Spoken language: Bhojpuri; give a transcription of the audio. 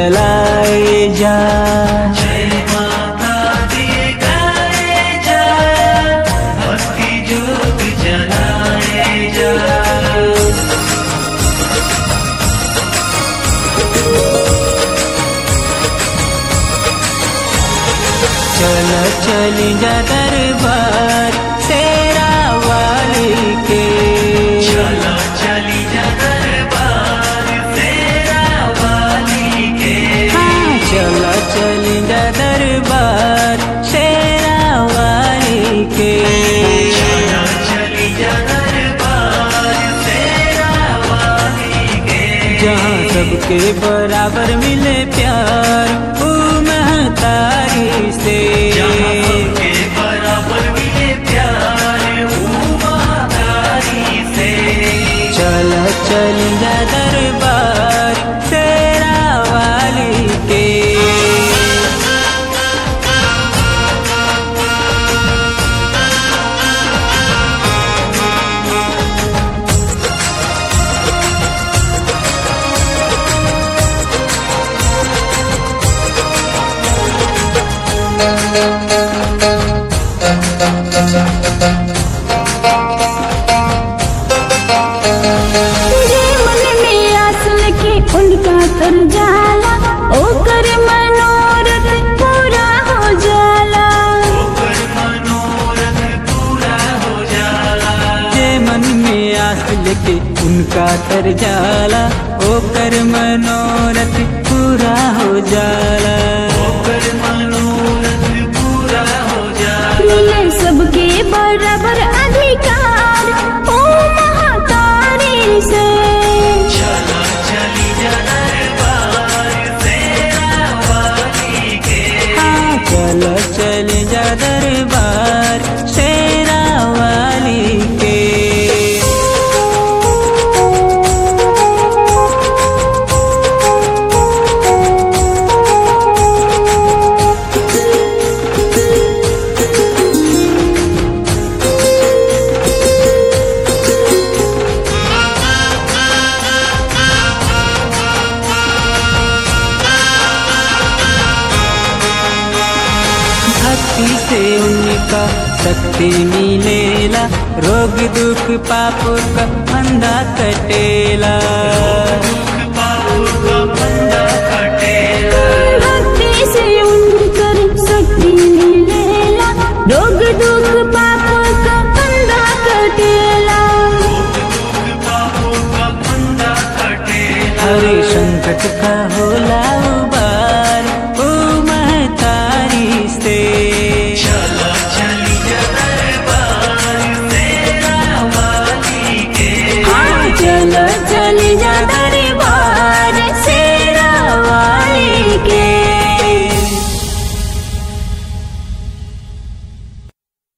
जलाए जा जय माता दी गाए जा भक्ति जोत जलाए जा चल चल जा दरबार तेरा वाली के चलो चली जा दरबार तेरा वाली के हाँ, चल चल जा दरबार तेरा वाली के चलो चली जा दरबार तेरा वाली के जहाँ सबके बराबर मिले प्यार ओ महतारी से जहाँ सबके बराबर मिले प्यार वो महातारी से चल चल जा दरबार तेरा वाली के तेरे मन में आस लगे उनका तर जाला ओकर मनोरथ पूरा हो जाला ऊपर मनोरथ पूरा हो जाला जे मन में आस लेके उनका तर जाला ओकर मनोरथ पूरा हो जाला ऊपर मनोरथ पूरा हो जाला मिले सबके बराबर अधिकार ओ महातारी से चलो चली जा दरबार तेरा वाली के हाँ, चल चल जा दरबार शेरा वाली के भक्ति से उनका शक्ति मिलेला रोग दुख पाप का अंधा कटेला दुख